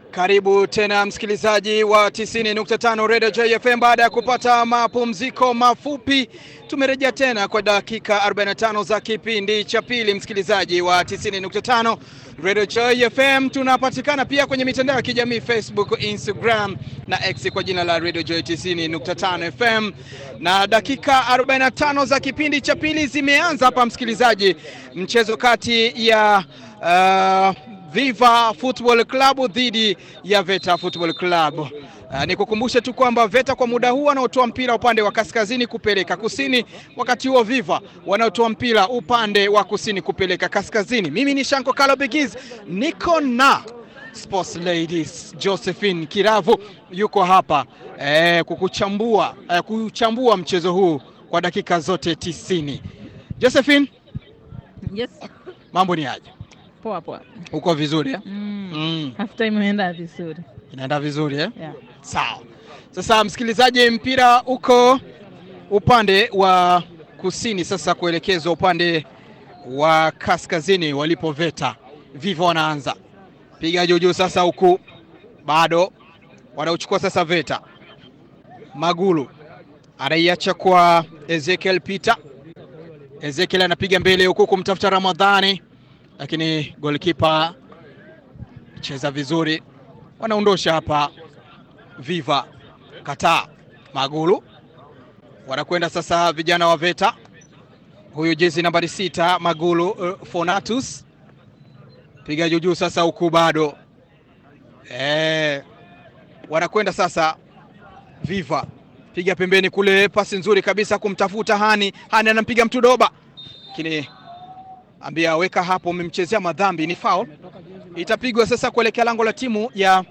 Karibu tena msikilizaji wa 90.5 Radio JFM. Baada ya kupata mapumziko mafupi, tumerejea tena kwa dakika 45 za kipindi cha pili. Msikilizaji wa 90.5 Radio JFM, tunapatikana pia kwenye mitandao ya kijamii Facebook, Instagram na X kwa jina la Radio Joy 90.5 FM, na dakika 45 za kipindi cha pili zimeanza hapa msikilizaji, mchezo kati ya uh, Viva Football Club dhidi ya Veta Football Club. Uh, nikukumbushe tu kwamba Veta kwa muda huu wanaotoa mpira upande wa kaskazini kupeleka kusini, wakati huo Viva wanaotoa mpira upande wa kusini kupeleka kaskazini. Mimi ni Shanko Kalo Bigiz, niko na Sports Ladies Josephine Kiravu yuko hapa eh, kukuchambua eh, kuchambua mchezo huu kwa dakika zote tisini. Josephine, Yes. mambo ni aje? Poa poa. Uko vizuri eh? Mm. Mm. Half time imeenda vizuri. Inaenda vizuri eh? Yeah. Sawa. Sasa msikilizaji, mpira uko upande wa kusini sasa kuelekezwa upande wa kaskazini walipo Veta. Viva wanaanza piga juujuu sasa, huku bado wanauchukua sasa Veta. Magulu anaiacha kwa Ezekiel Peter. Ezekiel anapiga mbele huku kumtafuta Ramadhani, lakini golikipa cheza vizuri, wanaondosha hapa Viva kataa Magulu wanakwenda sasa vijana wa Veta. Huyu jezi nambari sita Magulu uh, Fonatus piga juujuu sasa huku bado eh, wanakwenda sasa Viva piga pembeni kule, pasi nzuri kabisa kumtafuta Hani. Hani anampiga mtu doba, lakini ambia weka hapo, umemchezea madhambi, ni foul. Itapigwa sasa kuelekea lango la timu ya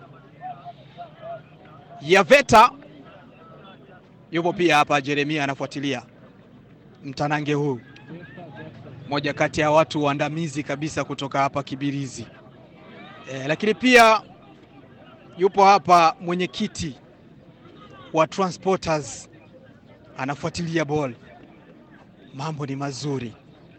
ya Veta. Yupo pia hapa Jeremia anafuatilia mtanange huu, moja kati ya watu waandamizi kabisa kutoka hapa Kibirizi e, lakini pia yupo hapa mwenyekiti wa Transporters anafuatilia ball. Mambo ni mazuri.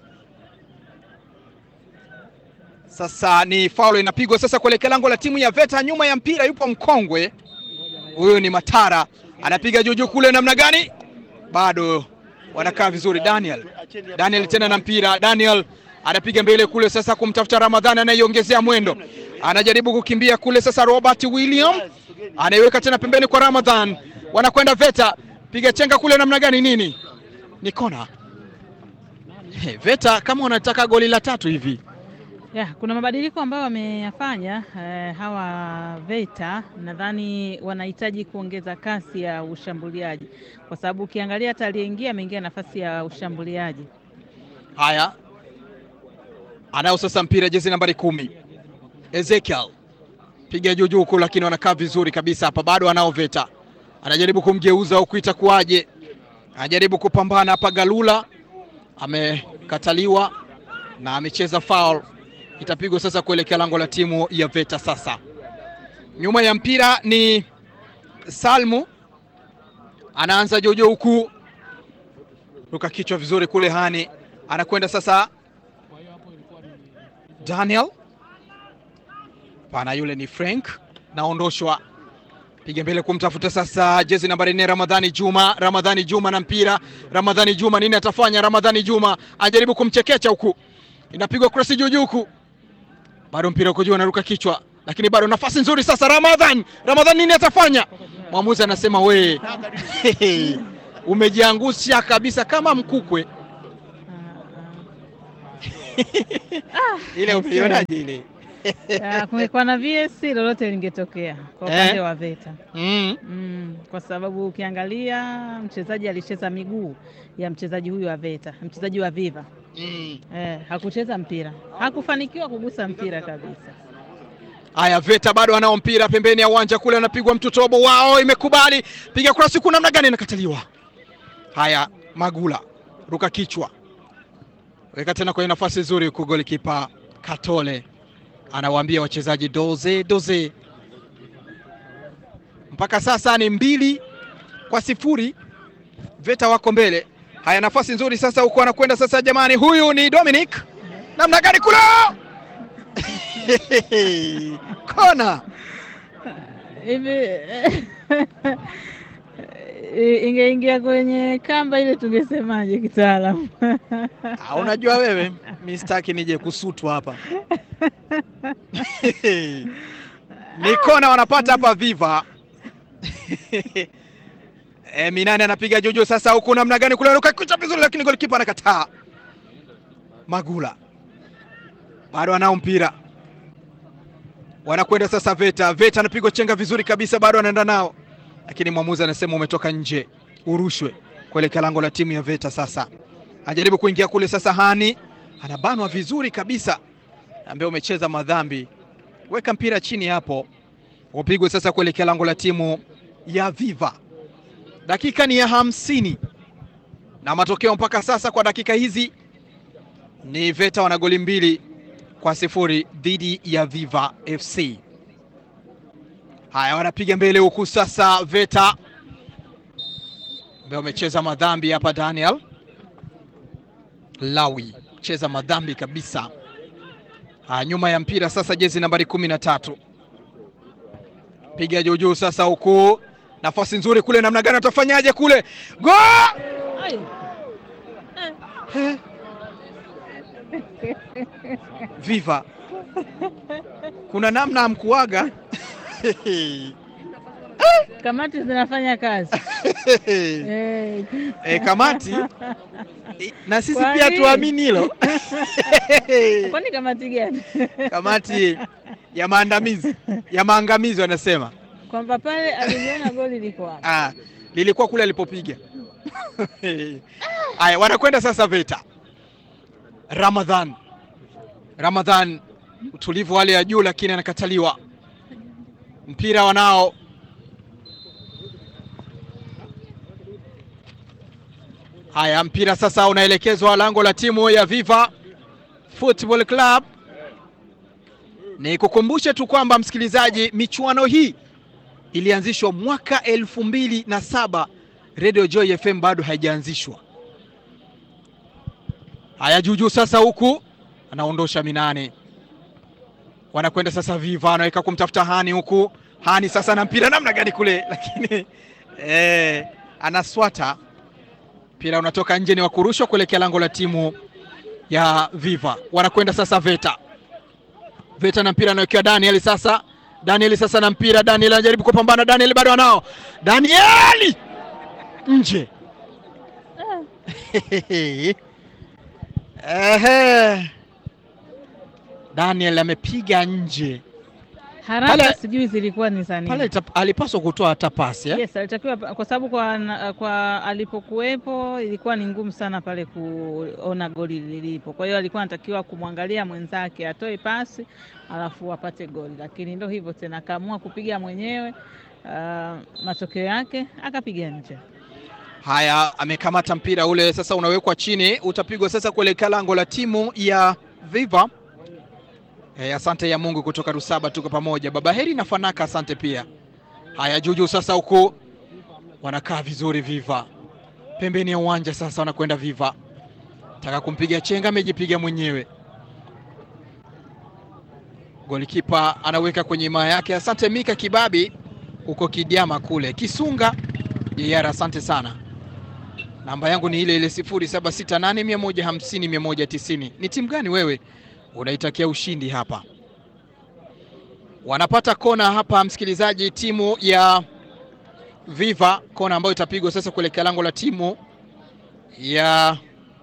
Sasa ni faulo inapigwa sasa kuelekea lango la timu ya Veta. Nyuma ya mpira yupo mkongwe huyu ni Matara anapiga juujuu kule, namna gani? Bado wanakaa vizuri. Daniel Daniel tena na mpira, Daniel anapiga mbele kule sasa kumtafuta Ramadhani anaiongezea mwendo, anajaribu kukimbia kule sasa. Robert William anaiweka tena pembeni kwa Ramadhan, wanakwenda Veta, piga chenga kule, namna gani? Nini, ni kona. Hey, Veta kama wanataka goli la tatu hivi Yeah, kuna mabadiliko ambayo wameyafanya eh, hawa Veta. Nadhani wanahitaji kuongeza kasi ya ushambuliaji, kwa sababu ukiangalia hata aliyeingia ameingia nafasi ya ushambuliaji. Haya, anao sasa mpira jezi nambari kumi Ezekiel piga juu juu huku, lakini wanakaa vizuri kabisa hapa, bado anao Veta, anajaribu kumgeuza huku, itakuwaje? Anajaribu kupambana hapa, Galula amekataliwa na amecheza foul. Itapigwa sasa kuelekea lango la timu ya Veta. Sasa nyuma ya mpira ni Salmu, anaanza jojo huku, ruka kichwa vizuri kule, Hani anakwenda sasa, Daniel pana, yule ni Frank, naondoshwa, piga mbele kumtafuta sasa jezi nambari nne Ramadhani Juma. Ramadhani Juma na mpira, Ramadhani Juma nini atafanya? Ramadhani Juma anajaribu kumchekecha huku, inapigwa cross juu juu huku bado mpira uko juu, anaruka kichwa, lakini bado nafasi nzuri sasa. Ramadhan, Ramadhan nini atafanya? Mwamuzi anasema we umejiangusha kabisa kama mkukwe. Ile umeionaje ile? Ah, Kumekuwa na VS lolote lingetokea kwa upande Eh? wa Veta. Mm. Mm, kwa sababu ukiangalia mchezaji alicheza miguu ya mchezaji huyu wa Veta, mchezaji wa Viva Mm. eh, hakucheza mpira, hakufanikiwa kugusa mpira kabisa. Haya, Veta bado anao mpira pembeni ya uwanja kule, anapigwa mtu tobo wao, imekubali piga kurasi huku, namna gani inakataliwa. Haya, Magula ruka kichwa, weka tena kwenye nafasi nzuri huku, golikipa Katole anawaambia wachezaji doze doze. Mpaka sasa ni mbili kwa sifuri, Veta wako mbele. Haya, nafasi nzuri sasa huku, anakwenda sasa, jamani, huyu ni Dominic, namna gani kule kona hivi ingeingia kwenye kamba ile tungesemaje kitaalamu? Ah, unajua wewe mi sitaki nije kusutwa hapa ni kona wanapata hapa Viva e, Minani anapiga juju sasa, huku namna gani kule ruka kucha vizuri, lakini golikipa anakataa. Magula bado anao mpira, wanakwenda sasa. Veta Veta anapigwa chenga vizuri kabisa, bado anaenda nao, lakini mwamuzi anasema umetoka nje, urushwe kuelekea lango la timu ya Veta. Sasa ajaribu kuingia kule sasa, Hani anabanwa vizuri kabisa, ambaye umecheza madhambi, weka mpira chini hapo, upigwe sasa kuelekea lango la timu ya Viva. Dakika ni ya hamsini na matokeo mpaka sasa kwa dakika hizi ni Veta wana goli mbili kwa sifuri dhidi ya Viva FC. Haya, wanapiga mbele huku sasa, Veta ambaye wamecheza madhambi hapa. Daniel Lawi cheza madhambi kabisa. Haya, nyuma ya mpira sasa, jezi nambari kumi na tatu piga juujuu sasa, huku nafasi nzuri kule, namna gani atafanyaje kule, go Viva kuna namna amkuaga Kamati zinafanya kazi Eh. e, kamati e, na sisi Kwa pia nini? tuamini hilo Kwani kamati gani? kamati ya maandamizi ya maangamizi wanasema Kwamba pale aliliona goli liko wapi? ah, lilikuwa kule alipopiga. Haya, wanakwenda sasa Veta. Ramadhan, Ramadhan utulivu hali ya juu, lakini anakataliwa. Mpira wanao haya, mpira sasa unaelekezwa lango la timu ya Viva Football Club. Ni kukumbushe tu kwamba msikilizaji, michuano hii ilianzishwa mwaka elfu mbili na saba. Radio Joy FM bado haijaanzishwa. Haya, juujuu sasa, huku anaondosha Minane, wanakwenda sasa Viva, anaweka kumtafuta Hani huku Hani sasa na mpira namna gani kule, lakini eh, anaswata mpira unatoka nje, ni wa kurushwa kuelekea lango la timu ya Viva. Wanakwenda sasa Veta, Veta na mpira anawekewa Daniel sasa Daniel sasa na mpira, Daniel anajaribu kupambana, Daniel bado anao, Daniel nje. Ehe, Daniel amepiga nje Haraka Pale- sijui zilikuwa ni za nini. pale, ita- alipaswa kutoa hata pasi eh? Yes, alitakiwa kwa sababu kwa, na- kwa alipokuwepo ilikuwa ni ngumu sana pale kuona goli lilipo. Kwa hiyo alikuwa anatakiwa kumwangalia mwenzake atoe pasi alafu apate goli, lakini ndio hivyo tena, akaamua kupiga mwenyewe. ah, matokeo yake akapiga nje. Haya, amekamata mpira ule sasa, unawekwa chini, utapigwa sasa kuelekea lango la timu ya Viva. Eh, asante ya Mungu kutoka Rusaba, tuko pamoja. Baba Heri na Fanaka, asante pia. Haya, juju sasa, huku wanakaa vizuri Viva, pembeni ya uwanja sasa, wanakwenda Viva, taka kumpiga chenga, amejipiga mwenyewe. Golikipa anaweka kwenye imaa yake. Asante Mika Kibabi huko Kidiama kule Kisunga Jeyara, asante sana. Namba yangu ni ile ile 0768150190. Ni timu gani wewe unaitakia ushindi hapa? Wanapata kona hapa, msikilizaji, timu ya Viva, kona ambayo itapigwa sasa kuelekea lango la timu ya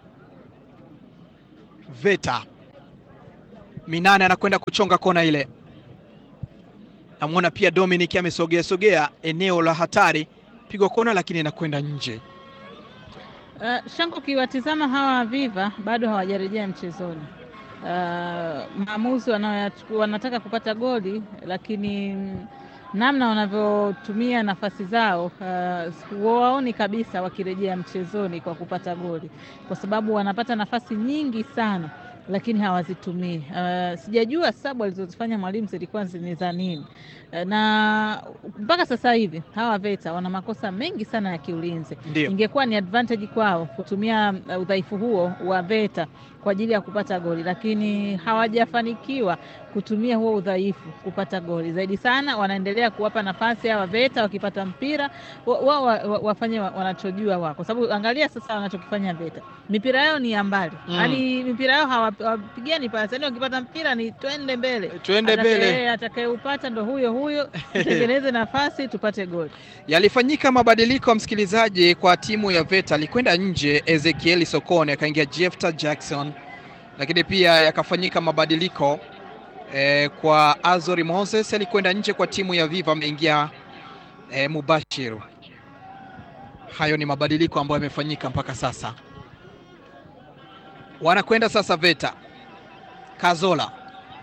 Veta. Minane anakwenda kuchonga kona ile. Namwona pia Dominic amesogea sogea eneo la hatari, pigwa kona lakini inakwenda nje. Uh, Shango, ukiwatizama hawa Viva bado hawajarejea mchezoni. Uh, maamuzi wanayoyachukua- wanataka kupata goli, lakini mm, namna wanavyotumia nafasi zao uh, waoni kabisa wakirejea mchezoni kwa kupata goli, kwa sababu wanapata nafasi nyingi sana lakini hawazitumii. Uh, sijajua sababu alizozifanya mwalimu zilikuwa ni za nini. Uh, na mpaka sasa hivi hawa Veta wana makosa mengi sana ya kiulinzi Ndio. ingekuwa ni advantage kwao kutumia uh, udhaifu huo wa Veta kwa ajili ya kupata goli, lakini hawajafanikiwa kutumia huo udhaifu kupata goli. Zaidi sana wanaendelea kuwapa nafasi hawa VETA, wakipata mpira wao wa, wa, wa, wafanye wa- wanachojua wao, kwa sababu angalia sasa wanachokifanya VETA, mipira yao ni ya mbali Mm. yaani mipira yao hawa- hawapigani pasi, yaani wakipata mpira ni twende mbele Twende Atakaye- mbele. Atakayeupata ndo huyo huyo, tutengeneze nafasi tupate goli. Yalifanyika mabadiliko msikilizaji, kwa timu ya VETA. Alikwenda nje Ezekiel Sokone, akaingia Jefta Jackson, lakini pia yakafanyika mabadiliko eh, kwa Azori Moses alikwenda nje kwa timu ya Viva, ameingia eh, Mubashir. Hayo ni mabadiliko ambayo yamefanyika mpaka sasa. Wanakwenda sasa VETA, Kazola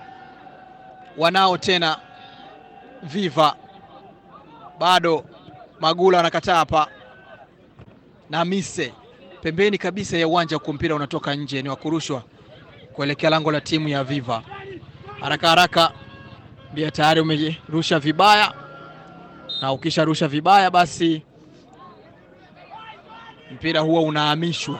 wanao tena Viva bado Magula anakataa hapa na Mise pembeni kabisa ya uwanja huku, mpira unatoka nje, ni wa kurushwa kuelekea lango la timu ya Viva. Haraka haraka, mbia tayari umerusha vibaya, na ukisharusha vibaya, basi mpira huo unahamishwa.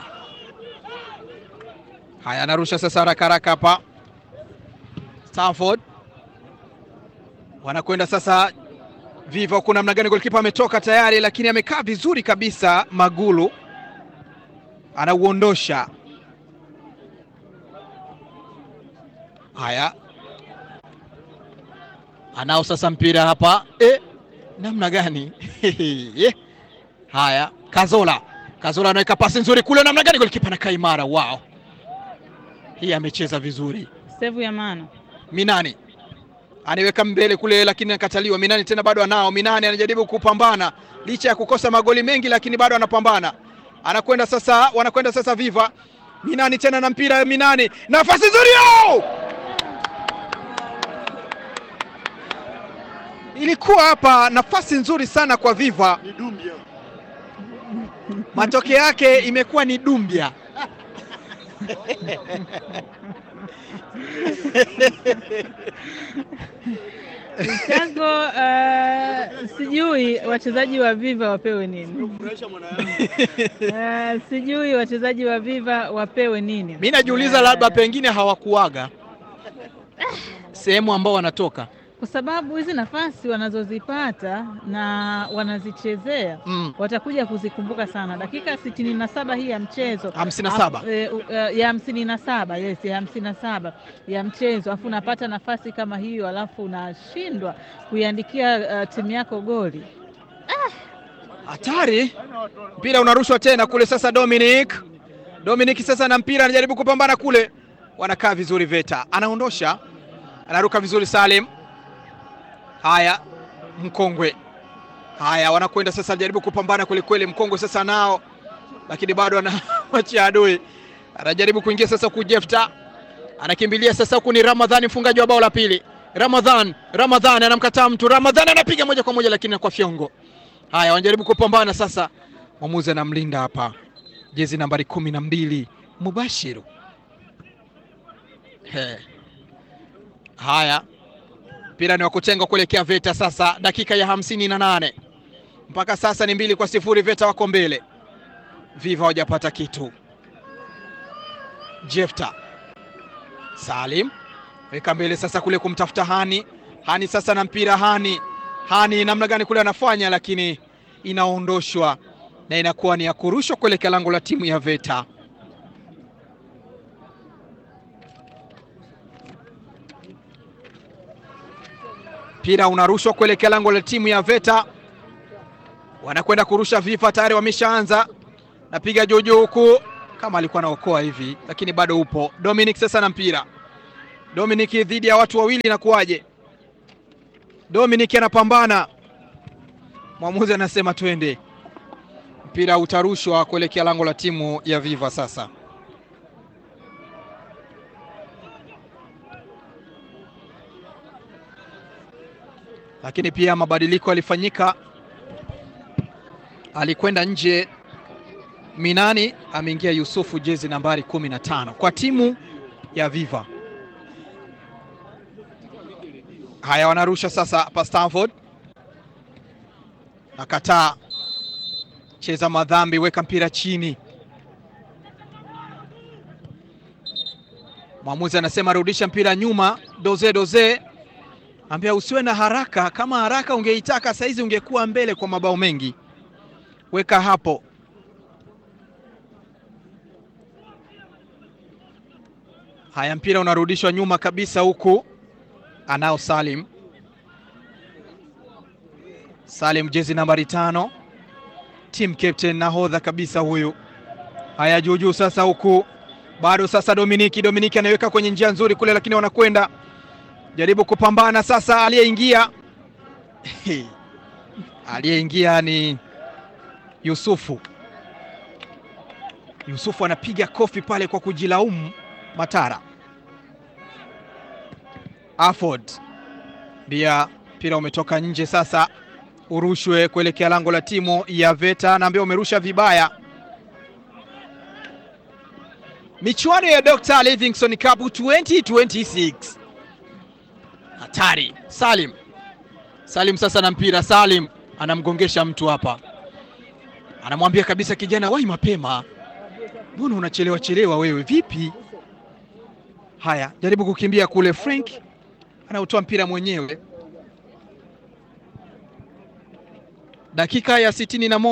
Haya, anarusha sasa haraka haraka hapa Stanford, wanakwenda sasa Viva huku namna gani? Golikipa ametoka tayari, lakini amekaa vizuri kabisa. Magulu anauondosha. Haya, anao sasa mpira hapa e, namna gani? Eh, Haya, Kazola, Kazola anaweka pasi nzuri kule, namna gani? Golikipa anakaa imara. Wow, hii amecheza vizuri. Sevu ya maana Minani anaiweka mbele kule, lakini anakataliwa. Minani tena bado anao. Minani anajaribu kupambana licha ya kukosa magoli mengi, lakini bado anapambana. Anakwenda sasa, wanakwenda sasa Viva. Minani tena na mpira, Minani nafasi nzuri yo! Ilikuwa hapa nafasi nzuri sana kwa Viva, Ni Dumbia. matokeo yake imekuwa ni Dumbia. chango. Uh, sijui wachezaji wa Viva wapewe nini? Furahisha mwana yangu. Uh, sijui wachezaji wa Viva wapewe nini? Mi najiuliza Eh, labda pengine hawakuaga sehemu ambao wanatoka kwa sababu hizi nafasi wanazozipata na wanazichezea mm. watakuja kuzikumbuka sana. Dakika sitini na saba hii ya mchezo hamsini na saba Afu, eh, u- eh, ya hamsini na saba yes, ya hamsini na saba ya mchezo, alafu unapata nafasi kama hiyo, alafu unashindwa kuiandikia uh, timu yako goli. hatari. Mpira unarushwa tena kule sasa, Dominic Dominic sasa na mpira anajaribu kupambana kule, wanakaa vizuri. Veta anaondosha, anaruka vizuri. Salim, haya mkongwe, haya wanakwenda sasa, anajaribu kupambana kweli kweli. Mkongwe sasa nao, lakini bado anawachia adui, anajaribu kuingia sasa kujefta, anakimbilia sasa huku. Ni Ramadhani mfungaji wa bao la pili. Ramadhan, Ramadhan anamkataa mtu. Ramadhan anapiga moja kwa moja, lakini kwa fyongo. Haya, wanajaribu kupambana sasa. Mwamuzi anamlinda hapa, jezi nambari kumi na mbili Mubashiru. He. Haya, mpira ni wa kutenga kuelekea Veta sasa, dakika ya hamsini na nane mpaka sasa ni mbili kwa sifuri. Veta wako mbele, Viva hawajapata kitu. Jefta Salim weka mbele sasa kule kumtafuta Hani. Hani sasa na mpira Hani Hani namna gani kule anafanya, lakini inaondoshwa na inakuwa ni ya kurushwa kuelekea lango la timu ya Veta. Mpira unarushwa kuelekea lango la timu ya Veta, wanakwenda kurusha. Viva tayari wameshaanza, napiga juujuu huku kama alikuwa anaokoa hivi, lakini bado upo. Dominic sasa na mpira, Dominic dhidi ya watu wawili, inakuwaje? Dominic anapambana, mwamuzi anasema twende. Mpira utarushwa kuelekea lango la timu ya Viva sasa. Lakini pia mabadiliko yalifanyika, alikwenda nje Minani, ameingia Yusufu, jezi nambari kumi na tano kwa timu ya Viva. Haya, wanarusha sasa hapa. Stanford nakataa, cheza madhambi, weka mpira chini. Mwamuzi anasema rudisha mpira nyuma. Doze Doze ambia usiwe na haraka, kama haraka ungeitaka saizi ungekuwa mbele kwa mabao mengi. Weka hapo. Haya, mpira unarudishwa nyuma kabisa, huku anao Salim. Salim jezi nambari tano, team captain, nahodha kabisa huyu. Haya, juujuu sasa, huku bado sasa, Dominiki Dominiki anaweka kwenye njia nzuri kule, lakini wanakwenda jaribu kupambana sasa. Aliyeingia aliyeingia ni Yusufu. Yusufu anapiga kofi pale kwa kujilaumu. Matara Afford bia, mpira umetoka nje sasa, urushwe kuelekea lango la timu ya Veta, naambia umerusha vibaya. Michuano ya Dr. Livingstone Cup 2026 hatari. Salim Salim sasa na mpira, Salim anamgongesha mtu hapa, anamwambia kabisa kijana, wahi mapema, mbona unachelewa chelewa wewe, vipi? Haya, jaribu kukimbia kule. Frank anautoa mpira mwenyewe, dakika ya sitini na moja.